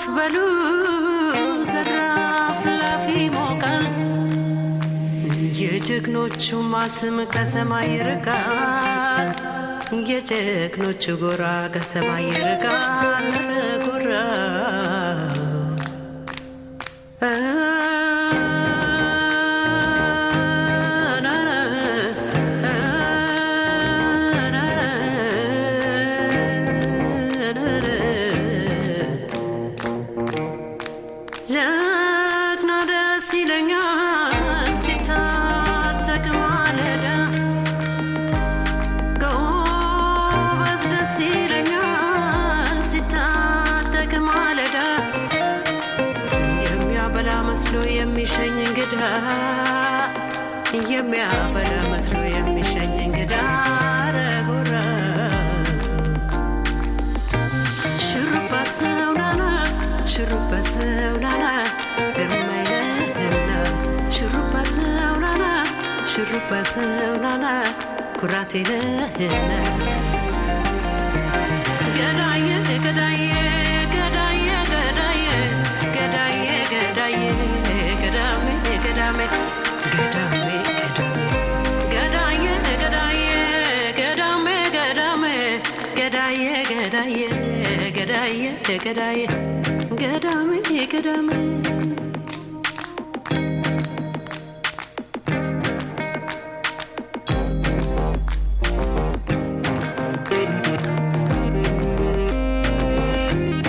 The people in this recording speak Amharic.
በሉ ዘራፍ ላፊ ሞቃል የጀግኖቹ ማስም ከሰማይ ይርቃል የጀግኖቹ ጎራ ከሰማይ ይርቃል ጎራ ጀግና ደስ ይለኛል ሲታጠቅ ማለዳ ጎበዝ ደስ ይለኛል ሲታጠቅ ማለዳ የሚያበላ መስሎ የሚሸኝ እንግዳ የሚያበላ መስሎ የሚሸኝ እንግዳ ረጎራ ሹሩባ ሰውናና ሹሩባ ሰውናና ግርማ ይለህና ሹሩባ ሰውናና ሹሩባ ሰውናና ኩራት ይለህና ገዳዬ ገዳዬ ገዳዬ ገዳዬ ገዳዬ ገዳዬ ገዳሜ ገዳሜ ገዳሜ ገዳሜ ገዳዬ ገዳዬ ገዳሜ ገዳሜ ገዳዬ ገዳዬ ገዳዬ ገዳዬ ገዳሜ ገዳሜ